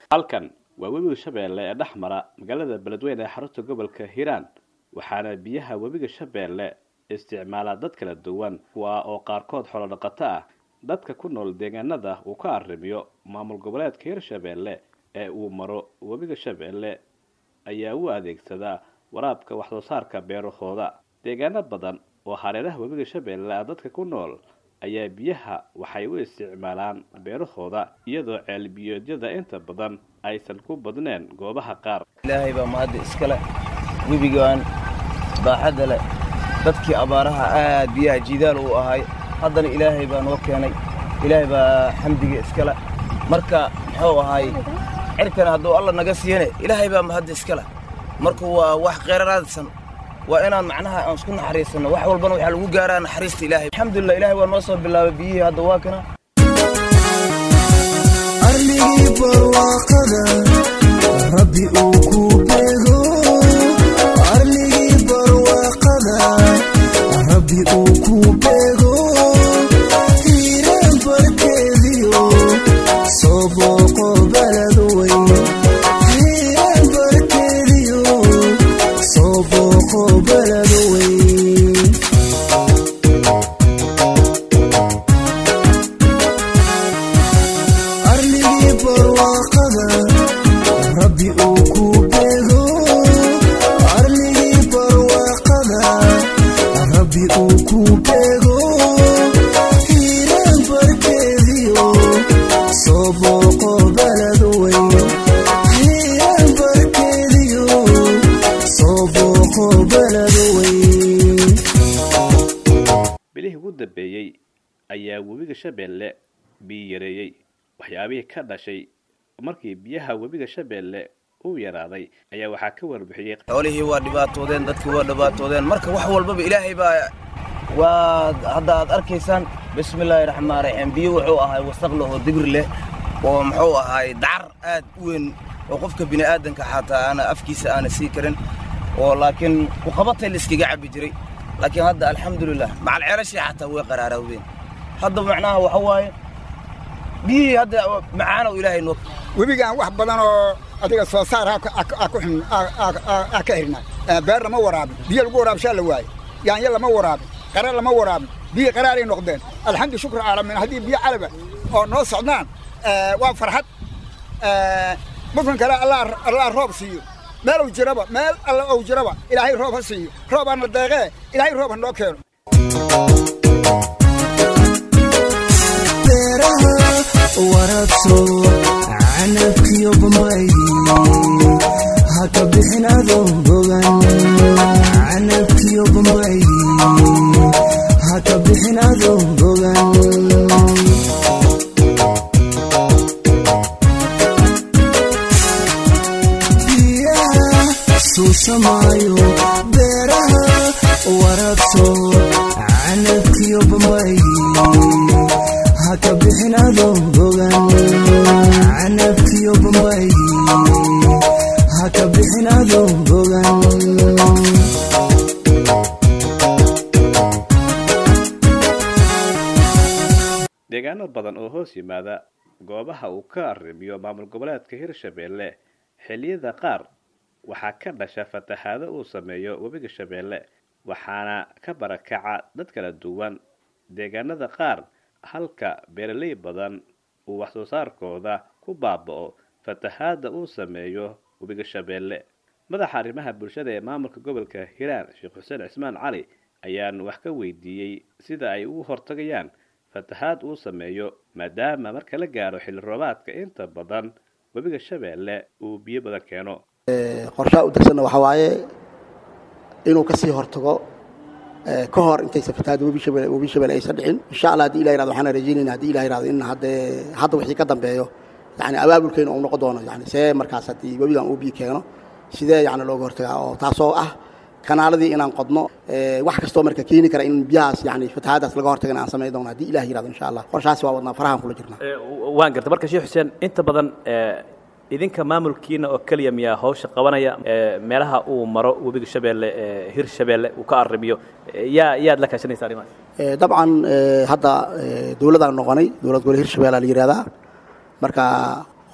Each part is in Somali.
halkan waa webiga shabeelle ee dhex mara magaalada beledweyne ee xarunta gobolka hiiraan waxaana biyaha webiga shabeelle isticmaala dad kala duwan kuwa oo qaarkood xoolo dhaqato ah dadka ku nool deegaanada uu ka arrimiyo maamul goboleedka hirshabeelle ee uu maro webiga shabeelle ayaa u adeegsadaa waraabka waxsoo saarka beerahooda deegaano badan oo hareeraha webiga shabeelle ah dadka ku nool ayaa biyaha waxay u isticmaalaan beerahooda iyadoo ceelbiyoodyada inta badan aysan ku badneen goobaha qaar ilaahay baa mahadda iskale webigaan baaxadda leh dadkii abaaraha aad biyaha jiidaal uu ahay haddana ilaahay baa noo keenay ilaahay baa xamdiga iskale marka muxuu ahay cirkana hadduu alla naga siiyane ilaahay baa mahadda iskale marka waa wax qeyraraadsan waa inaan macnaha aan isku naxariisanno wax walbana waxaa lagu gaaraa naxariista ilaahay alxamdulillah ilaahay waa noo soo bilaabay biyihii hadda waa kana arligii barwaaqada rabbi uu ku beego arligii barwaaqada rabbi uu ku beego hiiraan barkeediyo soo booqo balad weyn hiiraan barkeediyo soo booqo balad weyn arligii barwaaqada rabbi uu ku beego arligii barwaaqada rabbi uu ku beego hiiraan barkeediyo soo booqo balad weyn hiiraan barkeediyo soo booqo balad weyn bilihii ugu dambeeyey ayaa webiga shabeelle biyo yareeyey waxyaabihii ka dhashay markii biyaha webiga shabeelle uu yaraaday ayaa waxaa ka warbixiyey xoolihii waa dhibaatoodeen dadkii waa dhibaatoodeen marka wax walbaba ilaahay baa waa hadda aad arkaysaan bismillaahi raxmaan raxiim biyo wuxuu ahay wasaq leh oo dibir leh oo muxuu ahay dacar aad u weyn oo qofka bini'aadanka xataa aana afkiisa aana sii karin oo laakiin ku qabatay la iskaga cabbi jiray laakiin hadda alxamdulilah macal ceelashii xataa way qaraaraawdeen hadda macnaha waxa waaye biyihii hadda macaanow ilaahay noo webigaan wax badan oo adiga soo saar aa ku xun aa ka xirnaa beer lama waraabin biyo lagu waraabshaa la waaye yaanyo lama waraabin qara lama waraabin biyo qaraaray noqdeen alxamdu shukr caalamiin haddii biyo calaba oo noo socdaan waa farxad muslim kale allah roob siiyo meel uu jiraba meel alla ou jiraba ilaahay roob ha siiyo roob aana deeqee ilaahay roob ha noo keeno beeraha waraabso canabkiyo bambaydi ha ka bixin adoon bogan canabkiyo bambaydi ha ka bixin adoon bogan biyaha suusamaayo beeraha waraabso canabkiyo bambaydi ha ka bixin adoon bogan canabkiyo bambaydi ha ka bixin adoon bogan deegaano badan oo hoos yimaada goobaha uu ka arrimiyo maamul goboleedka hirshabeelle xilliyada qaar waxaa ka dhasha fatahaado uu sameeyo webiga shabeelle waxaana ka barakaca dad kala duwan deegaanada qaar halka beeraley badan uu waxsoo saarkooda ku baaba'o fatahaada uu sameeyo webiga shabeelle madaxa arrimaha bulshada ee maamulka gobolka hiiraan sheekh xuseen cismaan cali ayaan wax ka weydiiyey sida ay ugu hortagayaan fatahaad uu sameeyo maadaama marka la gaaro xilli roobaadka inta badan webiga shabeelle uu biyo badan keeno qorshaha u degsanna waxaa waaye inuu ka sii hortago ka hor intaysan fatahaada webi shabelle webi shabelle aysan dhicin insha allah haddii ilah yirahdo waxaan rajaynayna haddii ilah yirahdo in hadde hadda wixii ka dambeeyo yani abaabulkeena uu noqon doono yani see markaas haddii webigan uu biyo keeno sidee yani looga hortagaa oo taasoo ah kanaaladii inaan qodno wax kastoo marka keeni kara in biyahaas yani fatahaadaas laga hortagana aan samayn doono haddii ilah yirahdo insha allah qorshahaasi waa wadnaa farahan kula jirnaa waan garta marka sheekh xuseen inta badan idinka maamulkiina oo keliya miyaa hawsha qabanaya meelaha uu maro webiga shabeelle hir shabeelle uu ka arrimiyo yaa yaad la kaashanaysa arrimahaas dabcan hadda dowladaan noqonay dowlad gole hirshabeellea la yihahdaa marka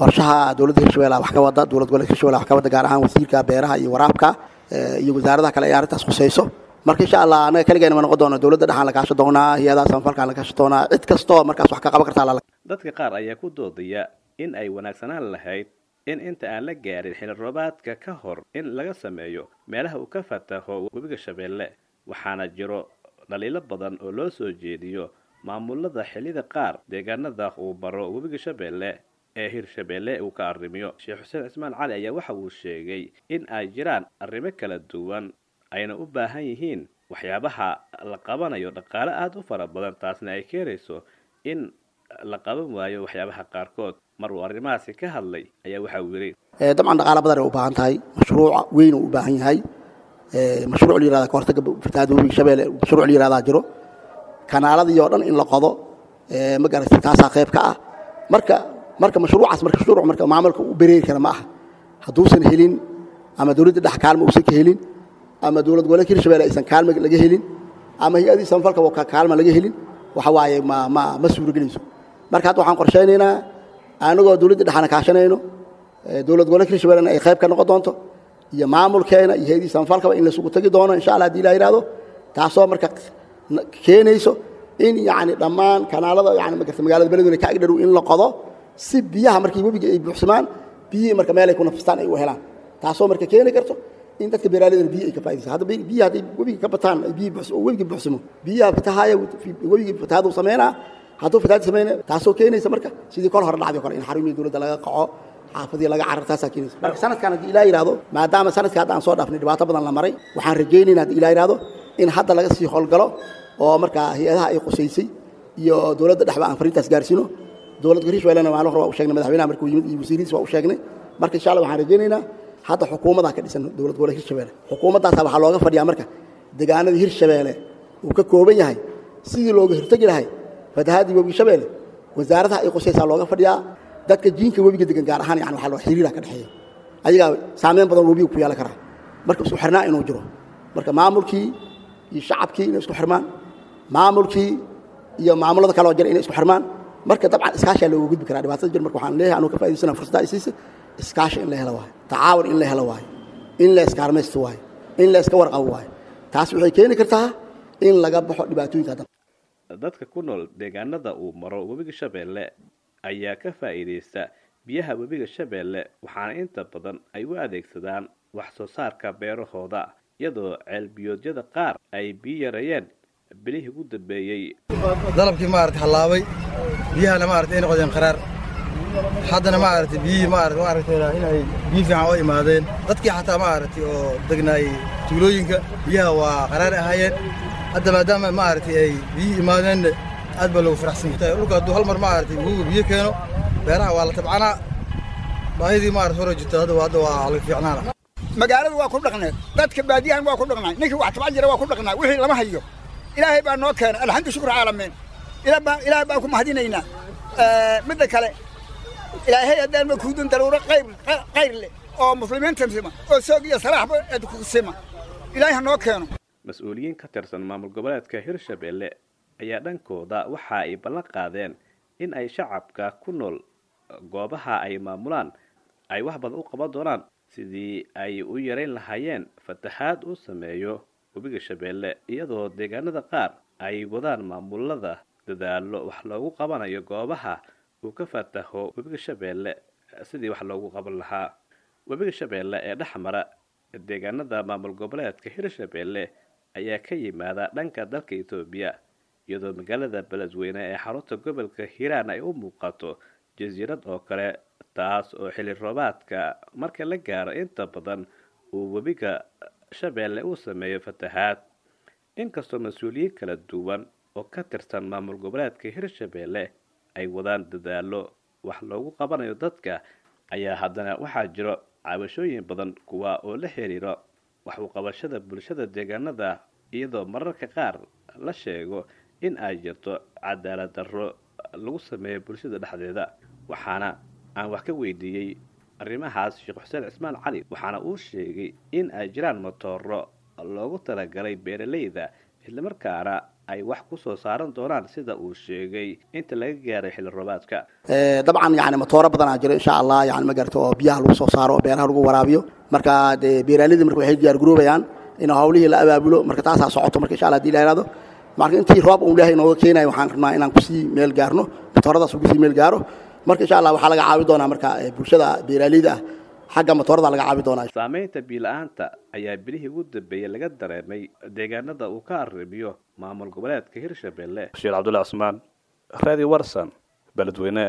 qorshaha dowladda hirshabelle wax ka wada dowlad goboleedka hirshabelle wax ka wada gaar ahaan wasiirka beeraha iyo waraabka iyo wasaaradaha kale ee arrintaas khusayso marka insha allah anaga keligeena ma noqon doono dowladda dhexaan la kaashan doonaa hay-adaha samafalkaan la kaashan doonaa cid kastoo markaas wax ka qaban kartaa lala dadka qaar ayaa ku doodaya in ay wanaagsanaan lahayd in inta aan la gaarin xili roobaadka ka hor in laga sameeyo meelaha uu ka fataho webiga shabeelle waxaana jiro dhaliilo badan oo loo soo jeediyo maamulada xilliyada qaar deegaanada uu baro webiga shabeelle ee hirshabeelle uu ka arrimiyo sheekh xuseen cismaan cali ayaa waxa uu sheegay in ay jiraan arrimo kala duwan ayna u baahan yihiin waxyaabaha la qabanayo dhaqaale aada u fara badan taasna ay keenayso in la qaban waayo waxyaabaha qaarkood mar uu arrimahaasi ka hadlay ayaa waxa uu yidhi dabcan dhaqaale badan ay u baahan tahay mashruuc weyn uu u baahan yahay mashruuc la yirahda kahortaga fatahaada webiga shabeelle mashruuc la yirahdaa jiro kanaaladii oo dhan in la qodo ma garatay taasaa qayb ka ah marka marka mashruucaas marka mashruuc marka maamulka u bereeri kara ma aha hadduusan helin ama dowladda dhex kaalma uusan ka helin ama dowlad goboleedka hirshabelle aysan kaalma laga helin ama hay-adii samafalka kaalma laga helin waxa waaye ma ma ma suuragelayso marka hadda waxaan qorshaynaynaa anagoo dowladda dhexana kaashanayno dowlad goboleedka hirshabellena ay qayb ka noqon doonto iyo maamulkeena iyo hay-adii samafalkaba in laysugu tagi doono insha allah hadii la yidhahdo taasoo marka keenayso in yani dhammaan kanaalada yani magarta magaalada beledweyne ka agdharow in la qodo si biyaha markii webiga ay buuxsamaan biyihii marka meelay ku nafistaan ay u helaan taasoo marka keeni karto in dadka beeraaleydan biyi ay ka faa'idaysa hadda biyaha hadday webiga ka bataan ay biyi oo webiga buuxsamo biyaha fatahaya webiga fatahaadu sameynaa hadduu fatahaad sameynaya taasoo keenaysa marka sidii kol hore dhacday o kale in xarumihii dowladda laga qaco xaafadii laga carar taasaa keenaysa marka sanadkan haddii ilaa yidhahdo maadaama sanadkii hadda aan soo dhaafnay dhibaato badan la maray waxaan rajaynayna haddii ilaa yidhahdo in hadda laga sii howlgalo oo markaa hay-adaha ay qusaysay iyo dowladda dhexba aan fariintaas gaarsiino dowladda hirshabellena maalin hore waa u sheegnay madaxweynaha markuu yimid iyo wasiirihiis waa u sheegnay marka insha allah waxaan rajaynaynaa hadda xukuumadaa ka dhisan dowlad goboleed hirshabelle xukuumaddaasa waxaa looga fadhiyaa marka deegaanadii hirshabelle uu ka kooban yahay sidii looga hortegi lahay fatahaadii webiga shabeelle wasaaradaha ay qusaysaa looga fadhiyaa dadka jiinka webiga degan gaar ahaan yani waxaa loo xiriira ka dhexeeya ayagaa saameyn badan webiga ku yeelan karaa marka isku xirnaa inuu jiro marka maamulkii iyo shacabkii inay isku xirmaan maamulkii iyo maamulada kaloo jira inay isku xirmaan marka dabcan iskaashaa looga gudbi karaa dhibaatada jir marka waxaan leeyahay anuu ka faa'idaysana fursadda ay siisay iskaashi in la helo waayo tacaawun in la helo waayo in la iskaarmaysto waayo in la iska warqabo waayo taas waxay keeni kartaa in laga baxo dhibaatooyinka dambe dadka ku nool deegaanada uu maro webiga shabeelle ayaa ka faa'iidaysta biyaha webiga shabeelle waxaana inta badan ay u adeegsadaan wax soo saarka beerahooda iyadoo ceelbiyoodyada qaar ay biyo yareeyeen bilihii ugu dambeeyey dalabkii maarata hallaabay biyahana maarata ay noqdeen qaraar haddana maarata biyihii maarata maaragtay inay biyo fiican oo imaadeen dadkii xataa maaragtay oo degnaayey tuulooyinka biyaha waa qaraar ahaayeen hadda maadaama maaragtay ay biyihii imaadeenna aad baa loogu faraxsan yahay dhulka hadduu hal mar maaragtay wuuga biyo keeno beeraha waa la tabcanaa baahidii maarata hore jirta hadda hadda waa laga fiicnaana magaalada waa ku dhaqneed dadka baadiyahan waa ku dhaqnay ninkii wax tabcan jira waa ku dhaqnaa wixii lama hayo ilaahay baa noo keenay alxamdu shukr caalamiin ilaahay baan ku mahadinaynaa midda kale ilaahay haddaan ma kuudin daruuro qayr qayr leh oo muslimiinta sima oo soog iyo salaaxba ku sima ilaahay ha noo keeno mas-uuliyiin ka tirsan maamul goboleedka hirshabelle ayaa dhankooda waxa ay ballan qaadeen in ay shacabka ku nool goobaha ay maamulaan ay wax badan u qaban doonaan sidii ay u yarayn lahaayeen fatahaad uu sameeyo webiga shabeelle iyadoo deegaanada qaar ay wadaan maamulada dadaalo wax loogu qabanayo goobaha uu ka fataho webiga shabeelle sidii wax loogu qaban lahaa webiga shabeelle ee dhex mara deegaanada maamul goboleedka hirshabelle ayaa ka yimaada dhanka dalka etoobiya iyadoo magaalada beledweyne ee xarunta gobolka hiiraan ay u muuqato jasiirad oo kale taas oo xilli roobaadka marka la gaaro inta badan uu webiga shabeelle uu sameeyo fatahaad inkastoo mas-uuliyiin kala duwan oo ka tirsan maamul goboleedka hirshabelle ay wadaan dadaalo wax loogu qabanayo dadka ayaa haddana waxaa jiro cabashooyin badan kuwa oo la xiriiro wax u qabashada bulshada deegaanada iyadoo mararka qaar la sheego in ay jirto cadaalad darro lagu sameeyo bulshada dhexdeeda waxaana aan wax ka weydiiyey arrimahaas sheekh xuseen cismaan cali waxaana uu sheegay in ay jiraan matooro loogu talagalay beeralayda islamarkaana ay wax ku soo saaran doonaan sida uu sheegay inta laga gaaray xilli roobaadka dabcan yani matooro badanaa jiro insha allah yani ma garata oo biyaha lagu soo saaro oo beeraha lagu waraabiyo marka dee beeraalidii marka waxay diyaar garoobayaan in hawlihii la abaabulo marka taasaa socoto marka insha allah hadii la yihahdo marka intii roob uu ilaahay inooga keenayo waxaan rabnaa inaan kusii meel gaarno matooradaas kusii meel gaaro marka insha allah waxaa laga caawi doonaa marka bulshada beeraaleyda ah xagga matoorada laga caabi doonaa saamaynta biila-aanta ayaa bilihii ugu dambeeyey laga dareemay deegaanada uu ka arrimiyo maamul goboleedka hirshabelle bashiir cabdullahi cusmaan radio warsan beledweyne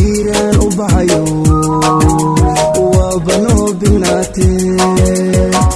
Hiiraan u baxayo waa banoo binaatee